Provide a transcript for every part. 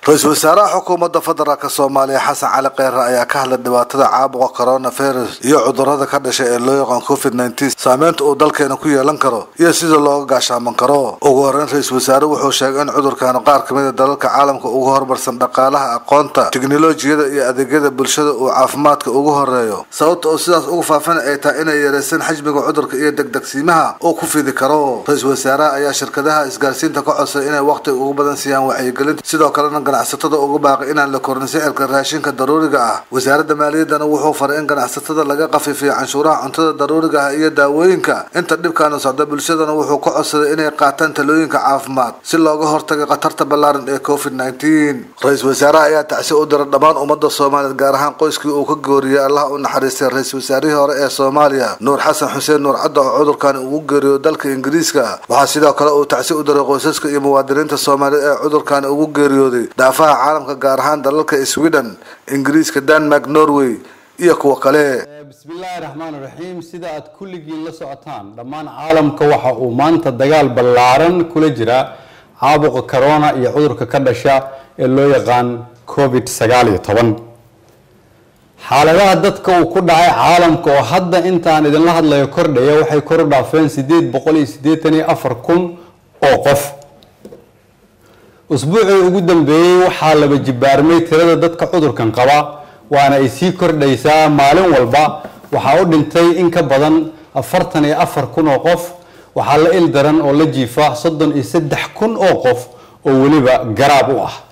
ra-iisul wasaaraha xukuumadda federaalk soomaaliya xasan cali kheyre ayaa ka hadlay dhibaatada caabuqa coronavirus iyo cudurada ka dhashay ee loo yaqaan covid nneteen saameynta uu dalkeena ku yeelan karo iyo sida looga gaashaaman karo ugu horeyn ra-iisul wasaare wuxuu sheegay in cudurkaanu qaar kamid a dalalka caalamka ugu horumarsan dhaqaalaha aqoonta tiknolojiyada iyo adeegyada bulshada uu caafimaadka ugu horeeyo sababta oo sidaas ugu faafin ay tahay inay yareyseen xajmiga cudurka iyo degdegsiimaha uu ku fidi karo ra-iisul wasaaraha ayaa shirkadaha isgaarsiinta ka codsay inay waqtiga ugu badan siiyaan wacyigelinta sidoo kalena ganacsatada ugu baaqay inaan la korin sicirka raashinka daruuriga ah wasaaradda maaliyaddana wuxuu faray in ganacsatada laga qafiifiyo canshuuraha cuntada daruuriga ah iyo daawooyinka inta dhibkaana socda bulshadana wuxuu ka codsaday inay qaataan talooyinka caafimaad si looga hortaga khatarta ballaaran ee covid nneteen ra-iisul wasaaraha ayaa tacsi u diray dhammaan ummadda soomaaliyeed gaar ahaan qoyskii uu ka gooriyey allah u naxariistay ra-iisul wasaarihii hore ee soomaaliya nuur xasan xuseen nuur cadda oo cudurkan ugu geeriyo dalka ingiriiska waxaa sidoo kale uu tacsi u diray qoysaska iyo muwaadiniinta soomaaliyeed ee cudurkan ugu geeriyooday daafaha caalamka gaar ahaan dalalka sweden ingiriiska denmark norway iyo kuwa kale bismillaahi raxmaan raxiim sida aad kulligiin la socotaan dhammaan caalamka waxa uu maanta dagaal ballaaran kula jira caabuqa corona iyo cudurka ka dhasha ee loo yaqaan covid sagaal iyo toban xaaladaha dadka uu ku dhacay caalamka oo hadda intaan idinla hadlayo kordhaya waxay kor u dhaafeen sideed boqol iyo siddeetan iyo afar kun oo qof usbuucii ugu dambeeyey waxaa laba jibaarmay tirada dadka cudurkan qaba waana ay sii kordhaysaa maalin walba waxaa u dhintay in ka badan afartan iyo afar kun oo qof waxaa la il daran oo la jiifa soddon iyo saddex kun oo qof oo weliba garaab u ah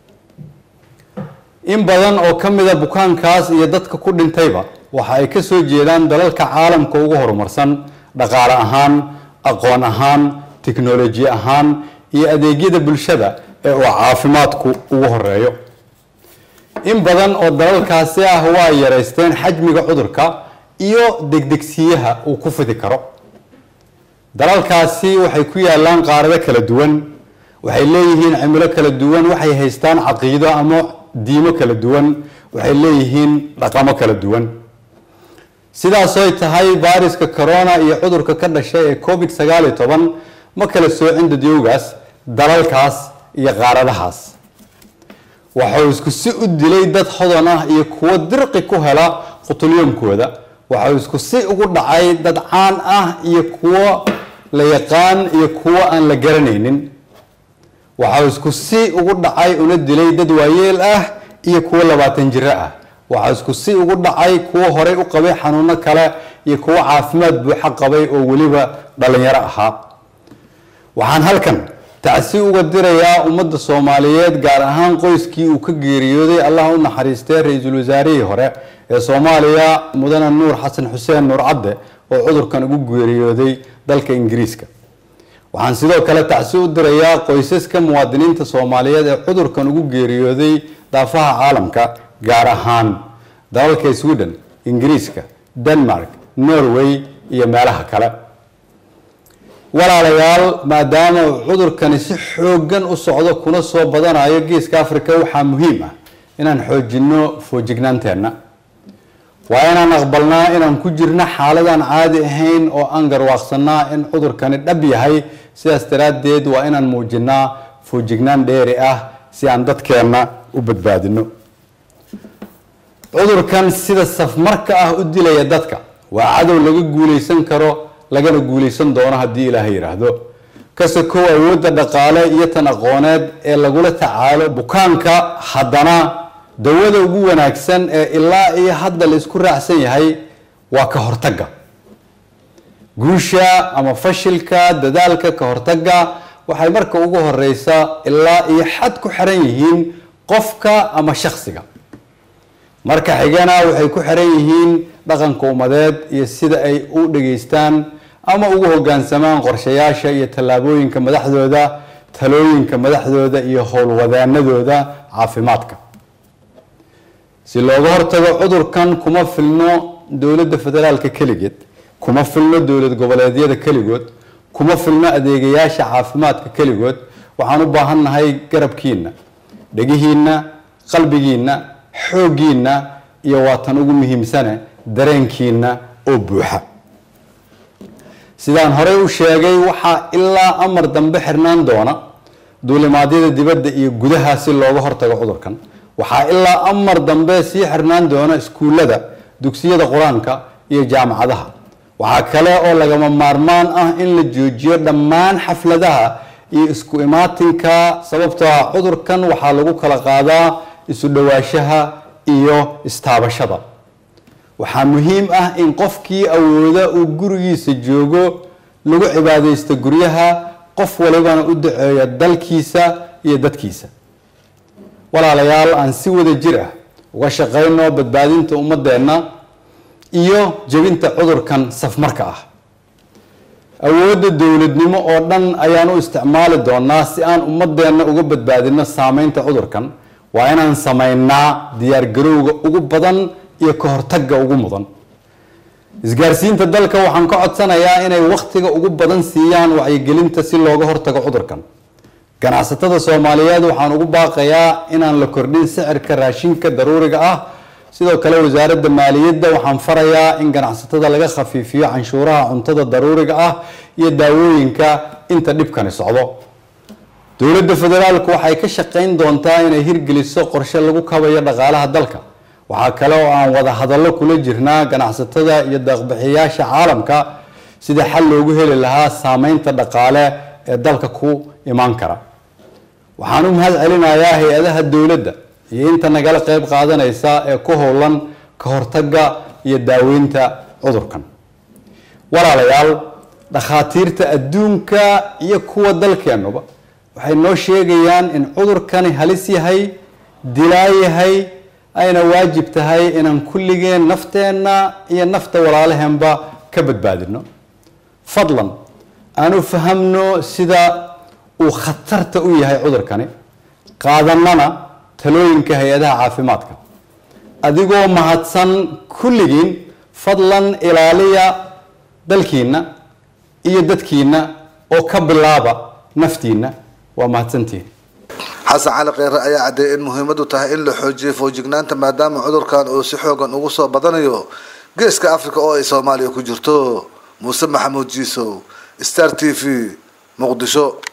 in badan oo ka mida bukaankaas iyo dadka ku dhintayba waxa ay ka soo jeedaan dalalka caalamka ugu horumarsan dhaqaale ahaan aqoon ahaan tiknoloji ahaan iyo adeegyada bulshada ee uu caafimaadku ugu horeeyo in badan oo dalalkaasi ah waa yareysteen xajmiga cudurka iyo degdegsiyaha uu ku fidi karo dalalkaasi waxay ku yaalaan qaarado kala duwan waxay leeyihiin cimilo kala duwan waxay haystaan caqiido ama diimo kala duwan waxay leeyihiin dhaqamo kala duwan sidaasoy tahay baariska corona iyo cudurka ka dhashay ee covid sagaal iyo toban ma kala soocin dadyowgaas dalalkaas iyo qaaradahaas waxuu isku si u dilay dad hodan ah iyo kuwo dirqi ku hela qutulyoomkooda waxuu isku si ugu dhacay dad caan ah iyo kuwo la yaqaan iyo kuwo aan la garanaynin waxau isku si ugu dhacay una dilay dad waayeel ah iyo kuwo labaatan jiro ah waxaa isku si ugu dhacay kuwo horey u qabay xanuuno kale iyo kuwo caafimaad buuxa qabay oo weliba dhalinyaro ahaa waxaan halkan tacsi uga dirayaa ummadda soomaaliyeed gaar ahaan qoyskii uu ka geeriyooday allah u naxariistay ra-iisul wasaarihii hore ee soomaaliya mudane nuur xasan xuseen nuur cadde oo cudurkan ugu geeriyooday dalka ingiriiska waxaan sidoo kale tacsi u dirayaa qoysaska muwaadiniinta soomaaliyeed ee cudurkan ugu geeriyooday daafaha caalamka gaar ahaan dalalka sweden ingiriiska denmark norway iyo meelaha kale walaalayaal maadaama uu cudurkani si xoogan u socdo kuna soo badanayo geeska africa waxaa muhiim ah inaan xoojino foojignaanteenna waa inaan aqbalnaa inaan ku jirno xaaladaan caadi ahayn oo aan garwaaqsanaa in cudurkani dhab yahay sidaas daraaddeed waa inaan muujinaa foojignaan dheeri ah si aan dadkeenna u badbaadino cudurkan sida safmarka ah u dilaya dadka waa cadow laga guulaysan karo lagana guulaysan doono haddii ilaahay yidhaahdo kase kow awoodda dhaqaale iyo tan aqooneed ee lagula tacaalo bukaanka haddana dawada ugu wanaagsan ee ilaa iyo hadda la isku raacsan yahay waa ka hortagga guusha ama fashilka dadaalka ka hortagga waxay marka ugu horeysa ilaa iyo xad ku xiran yihiin qofka ama shaksiga marka xigana waxay ku xiran yihiin dhaqanka ummadeed iyo sida ay u dhageystaan ama ugu hogaansamaan qorshayaasha iyo tallaabooyinka madaxdooda talooyinka madaxdooda iyo howlwadaanadooda caafimaadka si looga hortago cudurkan kuma filno dowladda federaalka keligeed kuma filno dowlad goboleedyada keligood kuma filno adeegayaasha caafimaadka keligood waxaan u baahannahay garabkiina dhegihiina qalbigiina xooggiina iyo waatan ugu muhiimsane dareenkiina oo buuxa sidaan horey u sheegay waxaa ilaa amar dambe xirnaan doona duulimaadyada dibadda iyo gudaha si looga hortago cudurkan waxaa ilaa amar dambe sii xirnaan doona iskuullada dugsiyada qur-aanka iyo jaamacadaha waxaa kale oo lagama maarmaan ah in la joojiyo dhammaan xafladaha iyo isku imaatinka sababtoo ah cudurkan waxaa lagu kala qaadaa isu dhawaashaha iyo istaabashada waxaa muhiim ah in qofkii awooda uu gurigiisa joogo lagu cibaadaysto guryaha qof walibana u daceeyo dalkiisa iyo dadkiisa walaalayaal aan si wada jir ah uga shaqayno badbaadinta ummadeenna iyo jebinta cudurkan safmarka ah awoodda dowladnimo oo dhan ayaan u isticmaali doonaa si aan ummadeenna uga badbaadino saameynta cudurkan waa inaan samaynaa diyaargarowga ugu badan iyo ka hortagga ugu mudan isgaarsiinta dalka waxaan ka codsanayaa inay wakhtiga ugu badan siiyaan wacyigelinta si looga hortago cudurkan ganacsatada soomaaliyeed waxaan ugu baaqayaa inaan la kordhin sicirka raashinka daruuriga ah sidoo kale wasaaradda maaliyadda waxaan farayaa in ganacsatada laga khafiifiyo canshuuraha cuntada daruuriga ah iyo daawooyinka inta dhibkani socdo dowladda federaalku waxay ka shaqayn doontaa inay hirgeliso qorshe lagu kabayo dhaqaalaha dalka waxaa kale oo aan wada hadallo kula jirnaa ganacsatada iyo deeqbixiyaasha caalamka sida xal loogu heli lahaa saameynta dhaqaale ee dalka ku imaan kara waxaan u mahad celinayaa hay-adaha dowladda iyo inta nagala qeyb qaadanaysa ee ku howlan ka hortagga iyo daaweynta cudurkan walaalayaal dhakhaatiirta adduunka iyo kuwa dalkeennuba waxay noo sheegayaan in cudurkani halis yahay dilaa yahay ayna waajib tahay inaan kulligeen nafteenna iyo nafta walaalaheenba ka badbaadino fadlan aanu fahamno sida uu khatarta u yahay cudurkani qaadanana talooyinka hay-adaha caafimaadka adigoo mahadsan kulligiin fadlan ilaaliya dalkiina iyo dadkiina oo ka bilaaba naftiina waa mahadsantihin xasan cali kheyre ayaa caddeeyay in muhiimadu tahay in la xoojiyo foojignaanta maadaama cudurkan uu si xoogan ugu soo badanayo geeska africa oo ay soomaaliya ku jirto muuse maxamuud jiisow star t v muqdisho